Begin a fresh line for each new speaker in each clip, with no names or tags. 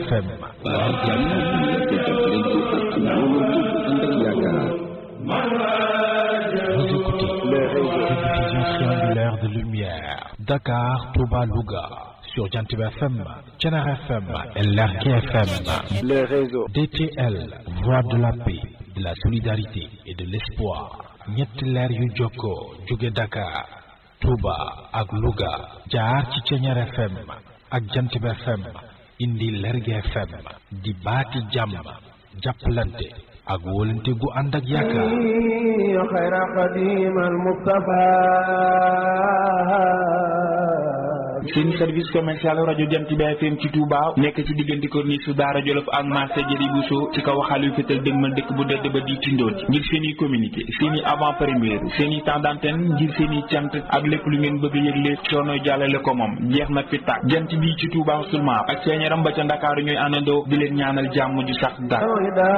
FM
waaw jàmm te def leen ci ak wóolu ànd ak yaakaar
Vous écoutez la diffusion triangulaire de lumière Dakar, Touba, Louga sur Jantib FM, Thiénaba FM et Lergui FM.
les réseaux
DTL, voix de la paix, de la solidarité et de l'espoir. ñetti leer yu jokkoo jóge Dakar, Touba ak Louga jaar ci Thiénaba FM ak Jantib FM indi Lergui FM di baati jàmm jàppalante ak wóolante gu ànd ak yaakaar.
خير قديم المصطفى
seen service commercial rajo Jant bi FM ci Touba nekk ci diggante corniche su Daara Jolof ak marché Jëri Bousso ci kaw xaalis fétal dëgmal dëkk bu dëdd ba di tindoon ngir seen i communiqué seen i avant première seen i temps d'antenne ngir seen i cant ak lépp lu ngeen bëgg a yëgle coono jàllale ko moom jeex na fi tàkk jant bi ci Touba seulement ak seen yaram ba ca Ndakaaru ñooy àndandoo di leen ñaanal jàmm ju sax dàkk.
الهدى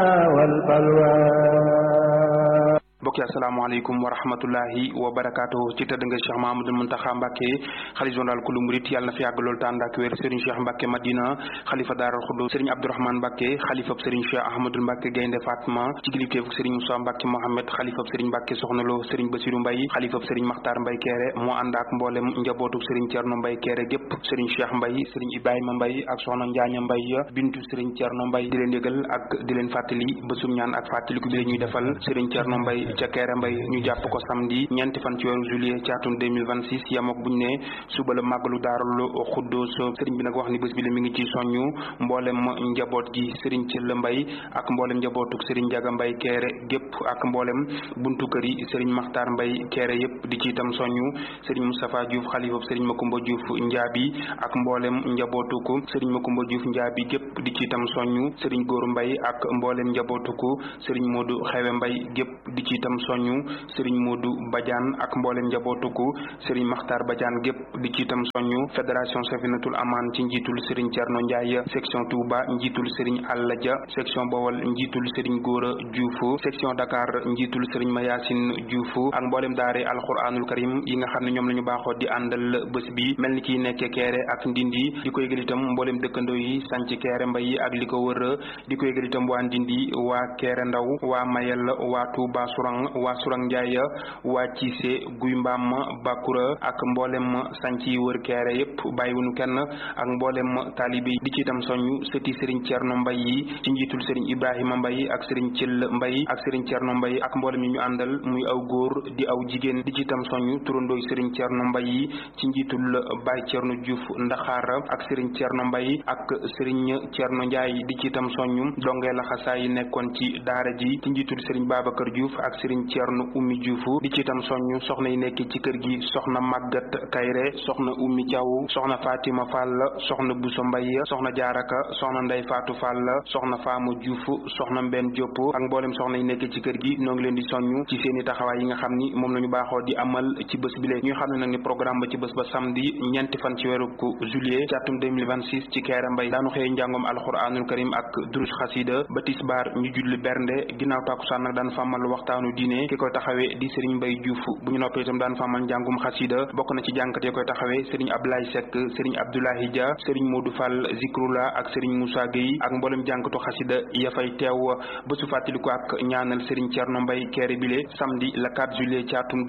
والبلوى
mbokki asalaamaaleykum wa rahmatullahi wa barakaatu ci tëdd nga Cheikh Mahamadul Muntaxa Mbàkke xalifa général kulu murit yàlla na fi yàgg lool tànd ak wér Serigne Cheikh Mbàkke Madina xalifa Daaral Xuddus Serigne Abdourahmane Mbàkke xalifab Serigne Cheikh Ahmadul Mbàkke Gaynde Fatma ci kilifteefu Serigne Moussa Mbàkke Mohamed xalifab Serigne Mbàkke Soxna Lo Serigne Basiru Mbay xalifab Serigne Maxtaar Mbay Keere moo ànd ak mboolem njabootu Serigne Cerno Mbay Keere gépp Serigne Cheikh Mbay Serigne Ibrahima Mbay ak Soxna Njaaña Mbay bintu Serigne Cerno Mbay di leen yëgal ak di leen fàttali bésum ñaan ak fàttaliku bi la ñuy defal Serigne Cerno Mbay ca Keere Mbay ñu jàpp ko samedi ñeenti fan ci weeru juillet ci atum 2026 yam ak buñ ne suba la màggalu daarul xuddoos sëriñ bi nag wax ni bés bi la mi ngi ci soññu mboolem njaboot gi sëriñ Cëll Mbay ak mboolem njabootuk sëriñ Njaga Mbay Keere gépp ak mboolem buntu kër yi sëriñ Maxtaar Mbay Keere yépp di ci itam soññu sëriñ Moustapha Diouf xalifab sëriñ Makumba Diouf Njaabi ak mboolem njabootuku sëriñ Makumba Diouf Njaabi gépp di ci itam soññu sëriñ Góor Mbay ak mboolem njabootuku sëriñ Moodu Xewe Mbay gépp di ci itam soññu sëriñ Modou Badiane ak mboolem njabootuku sëriñ Makhtar Badiane gépp di ci itam soññu fédération Safinatul Aman ci njiitul sëriñ Thierno Ndiaye section Touba njiitul sëriñ Alla Dia section Bawol njiitul sëriñ Gora Diouf section Dakar njiitul sëriñ Mayasin Diouf ak mboolem daare alquranul karim yi nga xam ne ñoom la ñu baaxoo di àndal bés bi mel ni kiy nekke Keere ak Ndindi di ko yëgal itam mboolem dëkkandoo yi sanc Keere Mbay ak li ko wër di ko yëgal itam waa Ndindi waa Keere Ndaw waa Mayel waa Touba Sourang waa Sourang Njaay waa Cissé Guy Mbaam Bakura ak mboolem sanc yi wër Keere yépp bàyyiwuñu kenn ak mboolem taalibe yi di ci itam soññu sëti Serigne Thierno Mbay yi ci njiitul Serigne Ibrahima Mbay ak Serigne Thiel Mbay ak Serigne Thierno Mbay ak mboolem yi ñu àndal muy aw góor di aw jigéen di ci itam soññu turandooy Serigne Thierno Mbay yi ci njiitul Baye Thierno Diouf Ndaxaar ak Serigne Thierno Mbay ak Serigne Thierno Ndiaye di ci itam soññu dongee la xasaa yi nekkoon ci daara ji ci njiitul Serigne Babacar Diouf ak Serigne Thierno Ummi Diouf di ci itam soññu soxna yi nekk ci kër gi soxna Màggat Kayre soxna Ummi Thiaw soxna Fatima Fall soxna Bousso Mbaye soxna Jaaraka soxna Ndey Faatu Fall soxna Faama Diouf soxna Mbenn Diop ak mboolem soxna yi nekk ci kër gi noo ngi leen di soññu ci seeni taxawaay yi nga xam ni moom la ñu baaxoo di amal ci bés bi lee ñuy xam ne nag ni programme ba ci bés ba samedi ñeenti fan ci weeru juillet ci atum 2026 ci Keere Mbay daanu xëye njàngom alxuraanul karim ak durus xasida ba tisbaar ñu julli bernde ginnaaw tàkkusaan nag daan fàmmal waxtaanu diine ki koy taxawee di Serigne Mbaye Diouf bu ñu noppee itam daan fàmmal njàngum xasida bokk na ci jànkat ya koy taxawee Serigne Abdoulaye Seck Serigne Abdoulahi Dia Serigne Modou Fall Zikrula ak Serigne Moussa Gueye ak mboolem jànkatu xasida ya fay teew bésu fàttaliku ak ñaanal Serigne Thierno Mbaye Keere bile samedi le 4 juillet ci atum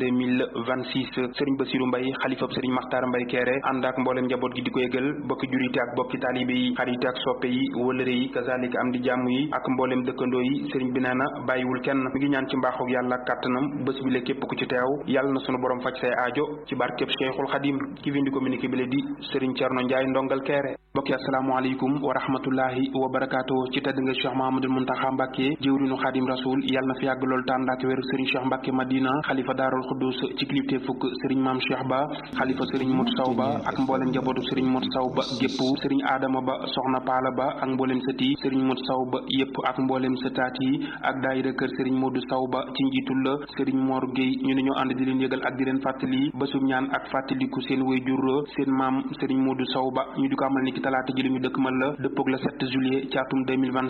2026 Serigne Bassirou Mbaye xalifab Serigne Makhtar Mbaye Keere ànd ak mboolem njaboot gi di ko yëgal bokki jurite ak bokki taalibe yi xarite ak soppe yi wëlëre yi kazalika am di jàmm yi ak mboolem dëkkandoo yi Serigne bi nee na bàyyiwul kenn mi ngi ñaan ci mbaaxu yàlla kàttanam bés bi le képp ku ci teew yàlla na sunu borom faj say aajo ci barkeb Cheikhul Khadim ki fi indi communiqué bi le di Serigne Thierno Ndiaye ndongal Keere mbokki asalaamaaleykum wa rahmatullahi wa barakaatu ci tedd nga Cheikh Mahamadul Muntaxa Mbàkke jëwrinu Xaadim Rasul yàlla na fi yàgg lool tànd ak wéru Serigne Cheikh Mbàkke Madina xalifa Daarul Xuddus ci kilifte fukk Serigne Maam Cheikh Ba xalifa Serigne Mot Saw Ba ak mboolem njabootu Serigne Mot Saw Ba gépp Serigne Adama Ba soxna Paala Ba ak mboolem sëti Serigne Mot Saw Ba yépp ak mboolem sëtaat yi ak daayira kër Serigne Modou Saw Ba ci njiitul la Serigne Mor Gueye ñu ne ñoo ànd di leen yëgal ak di leen fàttali bésub ñaan ak fàttaliku seen wayjur seen maam Serigne Modou Saw Ba ñu di ko amal ni ki ci talaata ji li ñu dëkk man la dëppoog le 7 juillet ci atum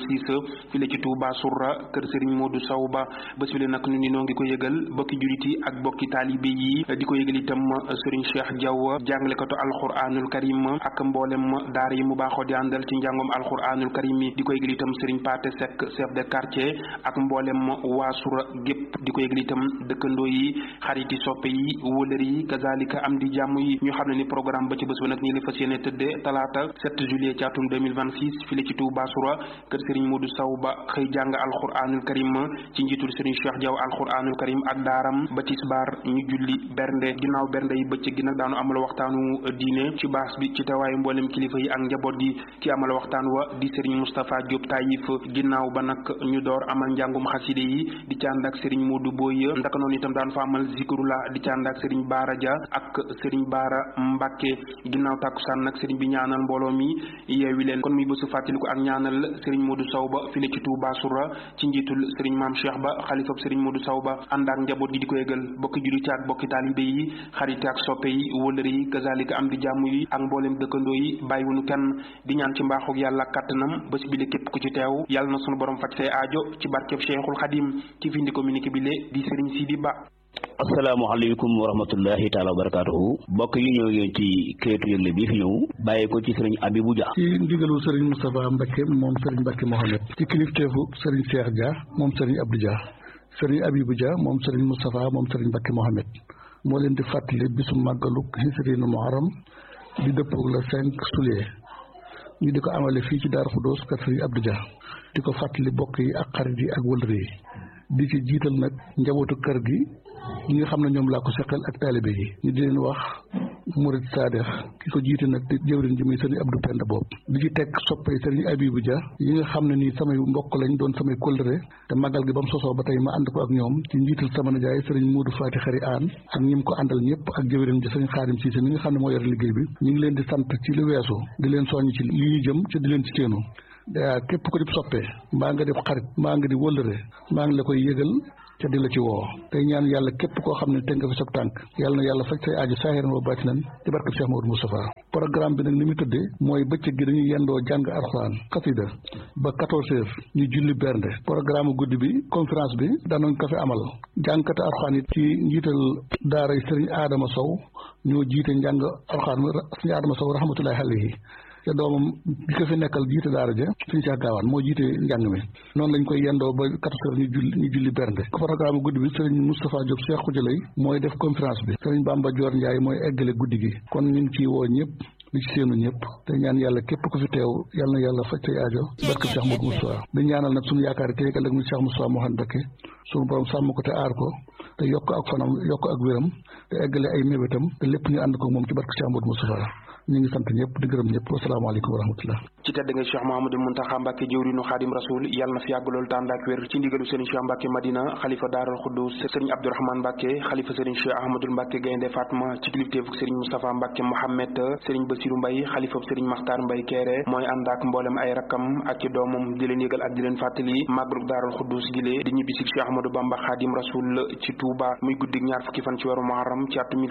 2026 fii la ci Touba Sourra kër Serigne Modou Sow ba bés bi la nag ñu ni noo ngi ko yëgal bokki julit yi ak bokki taalibe yi di ko yëgal itam Serigne Cheikh Diaw jàngalekatu alquranul karim ak mboolem daara yi mu baaxoo di àndal ci njàngom alquranul karim yi di ko yëgal itam Serigne Paté Seck chef de quartier ak mboolem waa Sourra gépp di ko yëgal itam dëkkandoo yi xariti soppe yi wëlër yi kazalika am di jàmm yi ñu xam ne ni programme ba ci bés ba nag ñi li fas yéene tëddee talaata 7 juillet ci atum 2026 fii la ci Touba Sourra kër Serigne Modou Sow ba xëy jàng alquranul karim ci njiitul Serigne Cheikh Diaw alquranul karim ak daaram ba tisbaar ñu julli bernde ginnaaw bernde yi bëccëg gi nag daanu amal waxtaanu diine ci baas bi ci tawaayu mboolem kilifa yi ak njaboot gi ki amal waxtaan wa di Serigne Moustapha Diop Taïf ginnaaw ba nag ñu door amal njàngum xaside yi di ci ànd ak Serigne Modou Boy ndaka noonu itam daan fa amal zikrula di ci ànd ak Serigne Baara Dia ak Serigne Baara Mbacke ginnaaw tàkkusaan nag Serigne bi ñaanal mbooloo mi yeewi leen kon muy bésu fàttaliku ak ñaanal Serigne Modou Sow ba fi ne ci Touba Sourra ci njiitul Serigne Maam Cheikh ba xalifab Serigne Modou Sow ba ànd ak njaboot gi di ko yëgal bokki jullit ak bokki taalibe yi xarit ak soppe yi wëllëre yi kazalika am di jàmm yi ak mboolem dëkkandoo yi bàyyiwunu kenn di ñaan ci mbaaxug yàlla kàttanam bés bi le képp ku ci teew yàlla na sunu borom faj say aajo ci barkeb Cheikhul Khadim ci fi ndi communiqué bi le di Serigne Sidi Ba
asalaamaaleykum wa rahmatullahi taala wa barakatuhu mbokk yi ñëw ngeen ci këyitu yëgle bi fi ñëw bàyyi ko ci sëriñ Abibou Dia
ci ndigalu sëriñ Moustapha Mbacke moom sëriñ Mbacke Mohamed ci kilifteefu sëriñ Cheikh Dia moom sëriñ Abdou Dia sëriñ Abibou Dia moom sëriñ Moustapha moom sëriñ Mbacke Mohamed moo leen di fàttali bisu màggalu Hisrinu Muharram di dëppoog la cinq juillet ñu di ko amale fii ci Daaru Xudoos kër sëriñ Abdou Dia di ko fàttali bokk yi ak xarit yi ak wëlëre yi di ci jiital nag njabootu kër gi ñi nga xam ne ñoom laa ko seqal ak taalibe yi ñu di leen wax murid saadex ki ko jiite nag di jëwriñ ji muy sëriñ Abdou Penda boobu di ci teg soppay sëriñ Abibou Dia yi nga xam ne nii samay mbokk lañ doon samay kóllëre te màggal gi ba mu sosoo ba tey ma ànd ko ak ñoom ci njiital sama nijaay sëriñ Muudu Faati Xari Aan ak ñi mu ko àndal ñëpp ak jëwriñ ji sëriñ Xaadim Siise mi nga xam ne moo yor liggéey bi ñu ngi leen di sant ci lu weesu di leen soññ ci li ñu jëm ci di leen ci teenu képp ko di soppee mbaa nga def xarit mbaa nga di wëllëre mbaa ngi la koy yëgal ca di la ci woo tey ñaan yàlla képp koo xam ne te nga fi sab tànk yàlla na yàlla faj say aajo saahiran wa baatinan ci barkab Cheikh Maodo Moustapha programme bi nag ni mu tëddee mooy bëccëg gi dañuy yendoo jàng alxuraan xasida ba quatorze heures ñu julli bernde programme guddi bi conférence bi danañ ko fi amal jàngkate alxuraan yi ci njiital daaray sëriñ Adama Sow ñoo jiite njàng alxuraan sëriñ Adama Sow rahmatullahi alayhi te doomam bi ko fi nekkal jiite daara ja suñu Cheikh Gaawaan moo jiite njàng mi noonu lañ koy yendoo ba quatorze heures ñu julli ñu julli bernde programme guddi bi sëriñ Moustapha Diop Cheikh Khoudia mooy def conférence bi sëriñ Bamba Dior Ndiaye mooy eggale guddi gi kon ñu ngi ciy woo ñëpp di ci seenu ñëpp te ñaan yàlla képp ku fi teew yàlla na yàlla faj say aajo ci barke Cheikh Modou Moustapha di ñaanal nag suñu yaakaar tey ëllëg mu Cheikh Moustapha Mouhamed Mbacké suñu borom sàmm ko te aar ko te yokk ak fanam yokk ak wéram te eggale ay mébétam te lépp ñu ànd ko moom ci barke Cheikh Modou Moustapha ñu ngi sant ñëpp di gërëm ñëpp wasalaamaaleykum wa rahmatullah
ci tedd nga Cheikh Mouhamadou Mountakha Mbacké jëwriñu Xaadim Rasul yàlla na fi yàgg loolu tànd ak wér ci ndigalu Serigne Cheikh Mbacké Madina xalifa Daaral Xuddus Serigne Abdourahmane Mbacké xalifa Serigne Cheikh Ahmadoul Mbacké Gaynde Fatma ci kilifteefu Serigne Moustapha Mbacké Mohamed Serigne Bassirou Mbaye xalifa Serigne Makhtar Mbaye Kéré mooy ànd ak mboolem ay rakkam ak ci doomam di leen yëgal ak di leen fàttali màggalu Daaral Xuddus gile di ñibbisi Cheikh Ahmadou Bamba Xaadim Rasul ci Touba muy guddig ñaar fukki fan ci weeru Muharram ci atum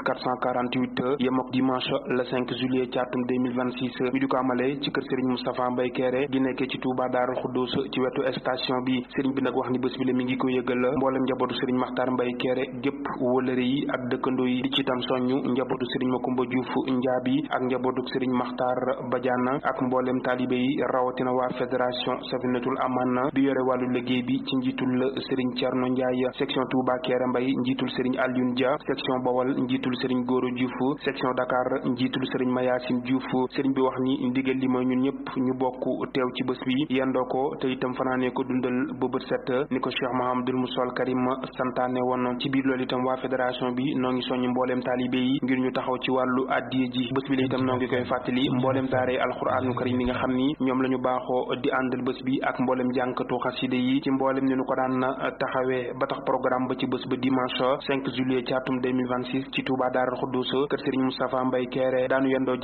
1448 yem ak dimanche le 5 juillet ci atum 2026 ñu di ko amale ci kër Serigne Moustapha Mbaye Kéré di nekkee ci Touba Daaral Xuddus ci wetu station bi Serigne bi nag wax ni bés bi la mi ngi ko yëgal mboolem njabootu Serigne Makhtar Mbaye Kéré gépp wëlëre yi ak dëkkandoo yi di ci tam soññu njabootu Serigne Makumba Diouf Njaabi ak njabootu Serigne Makhtar Badiane ak mboolem taalibe yi rawatina waa fédération Safinatul Aman bi yore wàllu liggéey bi ci njiitul Serigne Thierno Ndiaye section Touba Kéré Mbaye njiitul Serigne Alioune Dia section Bawal njiitul Serigne Goro Diouf section Dakar njiitul Serigne Mayacine Diouf Serigne bi wax ni ndigal li mooy ñun ñëpp ñu bokk teew ci bés bi yendoo ko te itam fanaanee ko dundal ba bët set ni ko Cheikh Mahamadul Musal Karim santaane woon ci biir loolu itam waa fédération bi noo ngi soññ mbooleem taalibe yi ngir ñu taxaw ci wàllu addiye ji bés bi la itam noo ngi koy fàttali mbooleem daaree alxuraanu karim yi nga xam ni ñoom la ñu baaxoo di àndal bés bi ak mbooleem jànkatu xaside yi ci mbooleem ni ñu ko daan taxawee ba tax programme ba ci bés ba dimanche 5 juillet ci atum 2026 ci Touba Daaral Xuddus kër Serigne Moustapha Mbaye Kéré daanu yendoo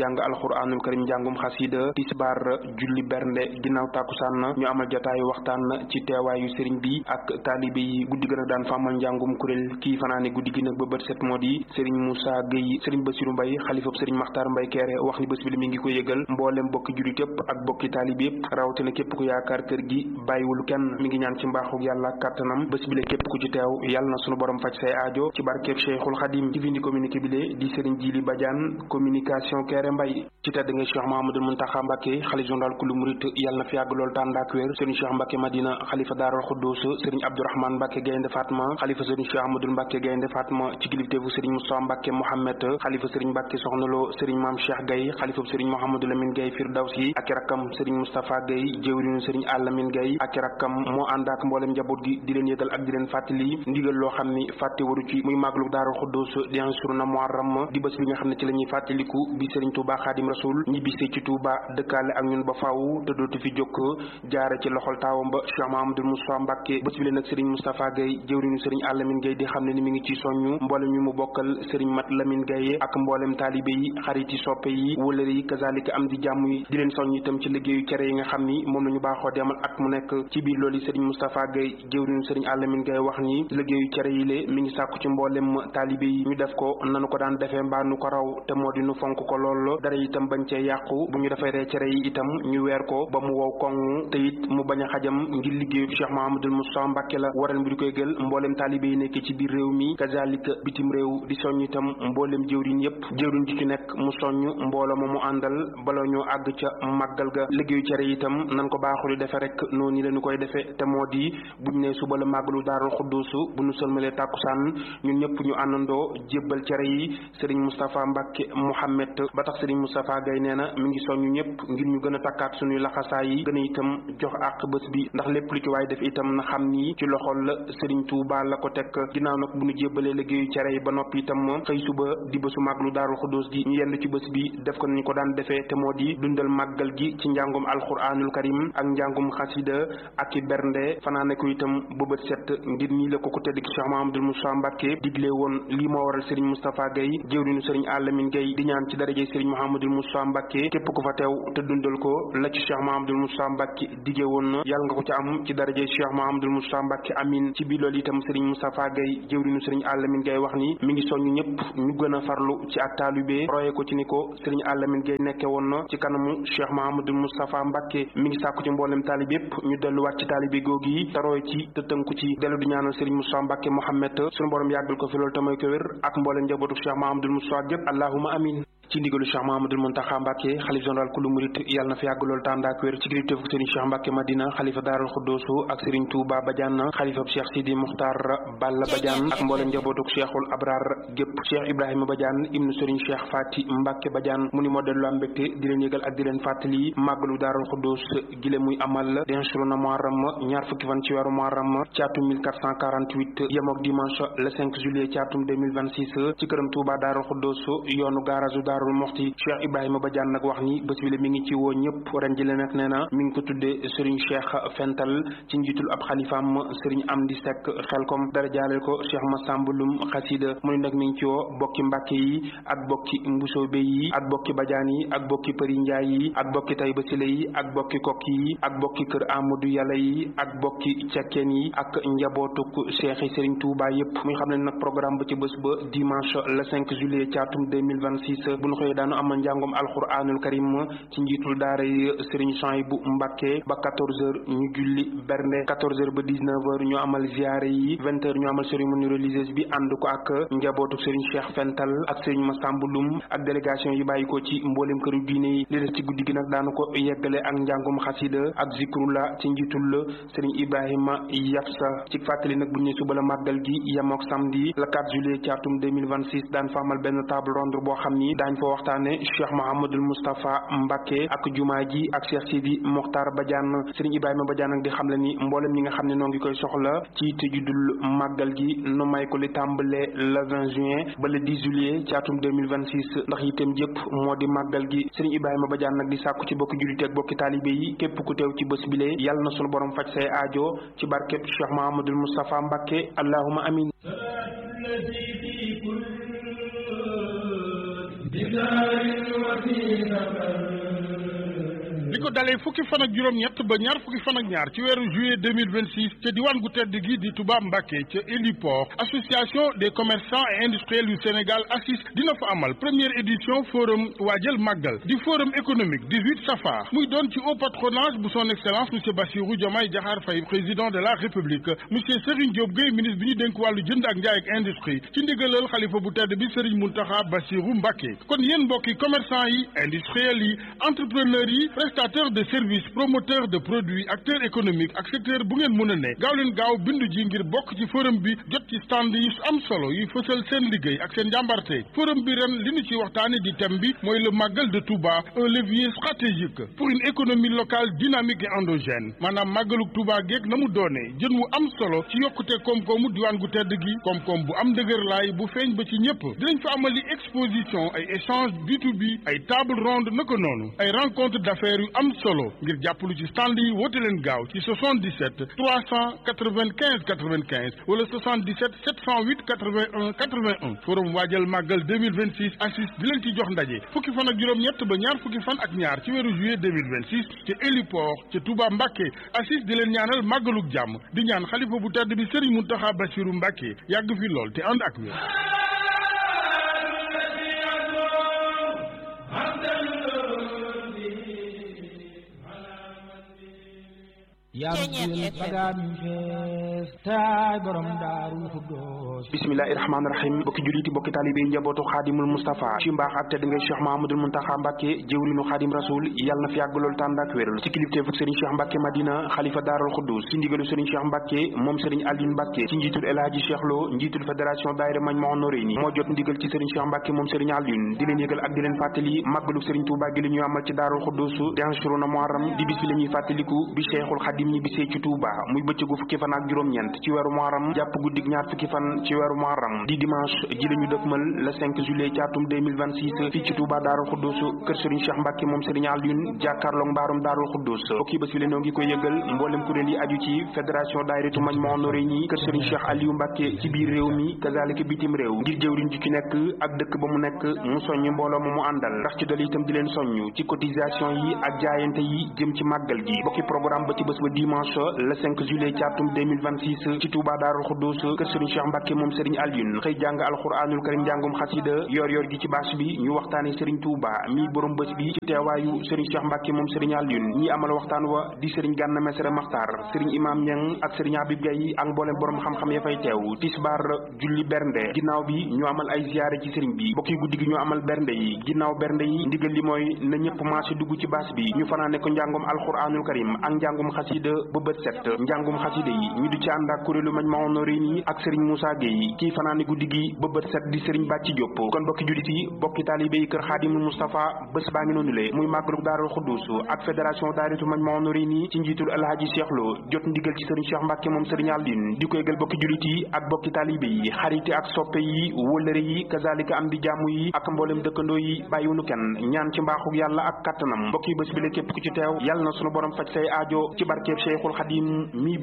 jàng alquranul karim njàngum xasida tisbaar julli bernde ginnaaw tàkkusaan ñu amal jataayu waxtaan ci teewaayu sëriñ bi ak taalibe yi guddi gën a daan fa amal njàngum kuréel kii fanaane guddi gi nag ba bët set moo di sëriñ Moussa Gueye sëriñ Bassirou Mbaye xalifab sëriñ Makhtar Mbaye Kéré wax ni bés bi li mi ngi ko yëgal mboolem bokki julit yëpp ak bokki taalibe yëpp rawatina képp ku yaakaar kër gi bàyyiwul kenn mi ngi ñaan ci mbaaxu yàlla kàttanam bés bi la képp ku ci teew yàlla na sunu borom faj say aajo ci barkeeb Cheikhul Khadim ci vindi communiqué bi le di sëriñ Jili Badiane communication Kéré Mbaye ci tedd nga Cheikh Mahamadou Muntaxa Mbàkke xalifa général kulu murit yàlla na fi yàgg lool tànd ak wér sëriñ Cheikh Mbàkke Madina xalifa Daaral Xuddus sëriñ Abdourahmane Mbàkke Gaynde Fatma xalifa sëriñ Cheikh Ahmadou Mbàkke Gaynde Fatma ci kilifteefu sëriñ Moussa Mbàkke Mohamed xalifa sëriñ Mbàkke Soxna Lo sëriñ Maam Cheikh Gaye xalifa sëriñ Mouhamadou Lamine Gaye Firdawsi ak rakkam sëriñ Moustapha Gaye jëwriñu sëriñ Alamin Gaye ak rakkam moo ànd ak mboolem njaboot gi di leen yëgal ak di leen fàttali ndigal loo xam ni fàtte waru ci muy màggalu Daaral Xuddus di Ansuruna Muharram di bés bi nga xam ne ci la ñuy fàttaliku bi sëriñ Touba Xaadim Rasul ñibbisee ci Touba dëkkaale ak ñun ba faaw te dootu fi jokk jaare ci loxol taawam ba Cheikh Mahamadou Moussa Mbàkke bés bi leen nag sëriñ Moustapha Gaye jëwriñu sëriñ Alamin Gaye di xam ne ni mi ngi ci soññu mboolem ñu mu bokkal sëriñ Mat Lamin Gaye ak mboolem taalibe yi xarit yi soppe yi wëlëre yi kazalika am di jàmm yi di leen soññ itam ci liggéeyu cere yi nga xam ni moom la ñu baaxoo demal at mu nekk ci biir loolu sëriñ Moustapha Gaye jëwriñu sëriñ Alamin Gaye wax ni liggéeyu cere yi lée mi ngi sàkku ci mboolem taalibe yi ñu def ko nanu ko daan defee mbaa nu ko raw te moo di nu fonk ko lool dara itam bañ cee yàqu bu ñu defee cere yi itam ñu weer ko ba mu wow koŋ te it mu bañ a xajam ngir liggéeyu Cheikh Mahamadul Moussa Mbàkke la waral bi di koy gël mboolem taalibe yi nekk ci biir réew mi kazalika bitim réew di soññ itam mboolem jëwriñ yépp jëwriñ ji ci nekk mu soññ mbooloo ma mu àndal bala ñoo àgg ca màggal ga liggéeyu cere itam nan ko baaxul di defe rek noonu la ñu koy defee te moo di buñ ne suba la màggalu daarul xudduusu bu ñu sëlmalee tàkkusaan ñun ñëpp ñu àndandoo jébbal cere yi sëriñ Moustapha Mbàkke Mouhamed ba tax sëriñ Moustapha Gaye nee na mi ngi soññu ñëpp ngir ñu gën a takkaat suñuy laxasaay yi gën a itam jox àq bés bi ndax lépp lu ci waay def itam na xam ni ci loxol la sëriñ Touba la ko teg ginnaaw nag bu ñu jébbalee liggéeyu cere yi ba noppi itam xëy suba di bésu màggalu daarul xudduus gi ñu yenn ci bés bi def ko nañu ko daan defee te moo di dundal màggal gi ci njàngum alquranul karim ak njàngum xasida ak i bernde fanaane ko itam ba bët set ngir nii la ko ko tedd ki Cheikh Mahamadul Moussa Mbàkke digle woon lii moo waral sëriñ Moustapha Gaye jëwriñu sëriñ Alamin Gaye di ñaan ci darajey sëriñ Mahamadul Moussa Mbàkke képp ku fa teew te dundal ko la ci Cheikh Mahamadul Moussa Mbàkke dige woon na yàlla nga ko ci am ci darajey Cheikh Mahamadul Moussa Mbàkke amin ci biir loolu itam sëriñ Moustapha Gaye jëwriñu sëriñ Alamin Gaye wax ni mi ngi soññu ñëpp ñu gën a farlu ci ak taalibé roye ko ci ni ko sëriñ Alamin Gaye nekke woon na ci kanamu Cheikh Mahamadul Moustapha Mbàkke mi ngi sàkku ci mboolem taalib yépp ñu delluwaat ci taalibé googu yi te roye ci te tënku ci dellu di ñaanal sëriñ Moussa Mbàkke Mohamed suñu borom yàggal ko fi loolu te may ko wér ak mboolem njabootu Cheikh Mahamadul Moussa gépp allahuma amin ci ndigalu Cheikh Mahamadul Muntaxa Mbàkke xalif général kulu murit yàlla na fi yàgg loolu tànd ak wér ci kilifteefu sëriñ Cheikh Mbàkke Madina xalifa Daaral Xuddoosu ak sëriñ Touba Badiane xalifab Cheikh Sidi Muxtaar Balla Badiane ak mboolem njabootuk Cheikhul Abrar gépp Cheikh Ibrahima Badiane ibnu sëriñ Cheikh Fati Mbàkke Badiane mu ni moo dellu am mbégte di leen yëgal ak di leen fàttali màggalu Daaral Xuddoos gile muy amal denchuruna Muharram ñaar fukki fan ci weeru Muharram ci atum 1448 yemook dimanche le 5 juillet ci atum 2026 ci këram Touba Daaral Xuddoos yoonu gaarasu Daarul Moxti Cheikh Ibrahima Badiane nag wax ni bés bi la mi ngi ci woo ñëpp ren ji le nag nee na mi ngi ko tuddee Serigne Cheikh Fental ci njiitul ab xalifaam Serigne Amdi Seck xelkom dara jaaleel ko Cheikh Massambulum xasida mu ne nag mi ngi ci woo bokki Mbàkke yi ak bokki Mbusoobe yi ak bokki Badiane yi ak bokki Përi Njaay yi ak bokki Tayba Sile yi ak bokki Kokki yi ak bokki kër Amadou Yàlla yi ak bokki Cekkeen yi ak njabootuk Cheikh yi Serigne Touba yëpp muy xam ne nag programme ba ci bés ba dimanche le 5 juillet ci atum 2026 bu ñu xëyee daanu amal njàngom alquranul karim ci njiitul daara yi Serigne Souhaïbou Mbacké ba 14h ñu julli bernde 14h ba 19h ñu amal ziare yi 20h ñu amal cérémonie religieuse bi ànd ko ak njabootu Serigne Cheikh Fental ak Serigne Massamba Loum ak délégation yi bàyyi ko ci mboolem këru diine yi li des ci guddi gi nag daanu ko yeggale ak njàngom xasida ak zikrullah ci njiitul la Serigne Ibrahima Yafsa ci fàttali nag bu ñu ne suba la màggal gi yemook samedi le 4 juillet ci atum 2026 daan fa amal benn table ronde boo xam ni daañ fa waxtaane Cheikh Mouhamadul Moustapha Mbacké ak jumaa ji ak Cheikh Sidi Mokhtar Badiane Serigne Ibrahima Badiane nag di xam le ni mboolem ñi nga xam ne noo ngi koy soxla ci tëjudul màggal gi nu may ko li tàmbale le 20 juin ba le 10 juillet ci atum 2026 ndax itam jëpp moo di màggal gi Serigne Ibrahima Badiane nag di sàkku ci bokki jullit ak bokki taalibe yi képp ku teew ci bés bile yàlla na sunu borom faj say aajo ci barkeb Cheikh Mouhamadul Moustapha Mbacké allahuma amin
بدار li ko dalee fukki fan ak juróom-ñett ba ñaar fukki fan ak ñaar ci weeru juillet 2026 ca diwaan gu tedd gi di Touba Mbacké ca héliport association des commerçants et industriels du Sénégal ACIS dina fa amal première édition forum waajal màggal di forum économique 18 safar muy doon ci haut patronage bu son excellence monsieur Bassirou Diomaye Diakhar Faye président de la république monsieur Serigne Diop Gueye ministre bi ñu dénk wàllu jënd ak njaay ak industrie ci ndigalal xalifa bu tedd bi Serigne Mountakha Bassirou Mbacké kon yéen mbokki commerçant yi industriels yi entrepreneurs yi prestataire de services promoteur de produits acteur économique ak secteur bu ngeen mën a ne gaaw leen gaaw bindu ji ngir bokk ci forum bi jot ci stand yi am solo yuy fësal seen liggéey ak seen njàmbarte forum bi ren li ñu ci waxtaane di thème bi mooy le màggal de Touba un levier stratégique pour une économie locale dynamique et endogène maanaam màggaluk Touba geeg na mu doonee jën wu am solo ci yokkute koom-koomu diwaan gu tedd gi koom-koom bu am dëgër laay bu feeñ ba ci ñëpp dinañ fa amali exposition ay échange B2B ay table ronde naka noonu ay rencontre d'affaires yu am solo ngir jàppalu ci stand yi woote leen gaaw ci 77 395 95 wala 77 708 81 81 forum waajal màggal 2026 assis di leen ci jox ndaje fukki fan ak juróom-ñett ba ñaar fukki fan ak ñaar ci weeru juillet 2026 ci héliport ca Touba Mbacké assis di leen ñaanal màggaluk jàmm di ñaan xalifa bu tedd bi Serigne Mountakha Bassirou Mbacké yàgg fi lool te ànd ak wér
bismillahi rahmaani rahim bokki juliti bokki taalibe yi njabootu xaadimul Mustafa ci mbaax ak tedd ngay Cheikh Mahamadul Muntaxa Mbàkke jëwrinu xaadim rasul yàlla na fi yàgg lool tànd ak wéral ci kilifteefu Serigne Cheikh Mbàkke Madina xalifa daaral xuddus ci ndigalu Serigne Cheikh Mbàkke moom Serigne Aline Mbàkke ci njiitul El Hadji Cheikh Lo njiitul fédération daayira Majmahun Nurayni moo jot ndigal ci Serigne Cheikh Mbàkke moom Serigne Aline di leen yëgal ak di leen fàttali màggalu Serigne Touba gi li ñuy amal ci daaral xuddus di anshuruna muharram di bis bi la ñuy fàttaliku bi Cheikhul Xadim ñi bisee ci Touba muy bëccëgu fukki fan ak juróom-ñeent ci weeru muharram jàpp guddig ñaar fukki fan ci weeru muharram di dimanche ji la ñu dëkkmal le 5 juillet ci atum 2026 fii ci Touba Daarul Xuddus kër Serigne Cheikh Mbacke moom Serigne Alioune jàkkaarloog mbaarum Daarul Xuddus bokki bés bi leen noo ngi koy yëgal mboolem kuréel yi aju ci fédération daayiratu Majmahun Nurayni kër Serigne Cheikh Aliou Mbacke ci biir réew mi kazalika bitim réew ngir jëwriñ ji ci nekk ak dëkk ba mu nekk mu soññ mbooloo ma mu àndal ndax ci dali itam di leen soññ ci cotisation yi ak jaayante yi jëm ci màggal gi bokki programme ba ci bés ba dimanche le 5 juillet ci atum 2026 ci Touba Daarul Xuddus kër Serigne Cheikh Mbacke moom Serigne Alioune xëy jàng alxuraanul karim njàngum xasida yor yor gi ci bâche bi ñu waxtaane Serigne Touba mi borom bés bi ci teewaayu Serigne Cheikh Mbacke moom Serigne Alioune ñi amal waxtaan wa di Serigne Gànna Mesere Maxtaar Serigne Imam Ñang ak Serigne Habib Gaye ak mboolem borom xam-xam ya fay teew tisbaar julli bernde ginnaaw bi ñu amal ay ziyaare ci Serigne bi bokki guddi gi ñu amal bernde yi ginnaaw bernde yi ndigal li mooy na ñëpp marché dugg ci bâche bi ñu fanaane ko njàngum alxuraanul karim ak njàngum xasida ba bët set njàngum xasida yi ñu di ci ànd ak kuréelu Majmahun Nurayni ak Serigne Moussa Gueye kii fanaane guddi gi ba bët set di Serigne Bàcci Diop kon bokki jullit yi bokki taalibe yi kër Xaadimul Moustapha bés baa ngi noonu le muy màggalu Daarul Xuddus ak fédération daaritu Majmahun Nurayni ci njiitul Alhaji Cheikh Lo jot ndigal ci Serigne Cheikh Mbacke moom Serigne Alioune di ko yëgal bokki jullit yi ak bokki taalibe yi xarite ak soppe yi wëllëre yi kazalika am di jàmm yi ak mboolem dëkkandoo yi bàyyiwunu kenn ñaan ci mbaaxu yàlla ak kattanam mbokki bés bi la képp ku ci teew yàlla na sunu borom faj say aajo ci barkeeb Cheikhul Xadim mi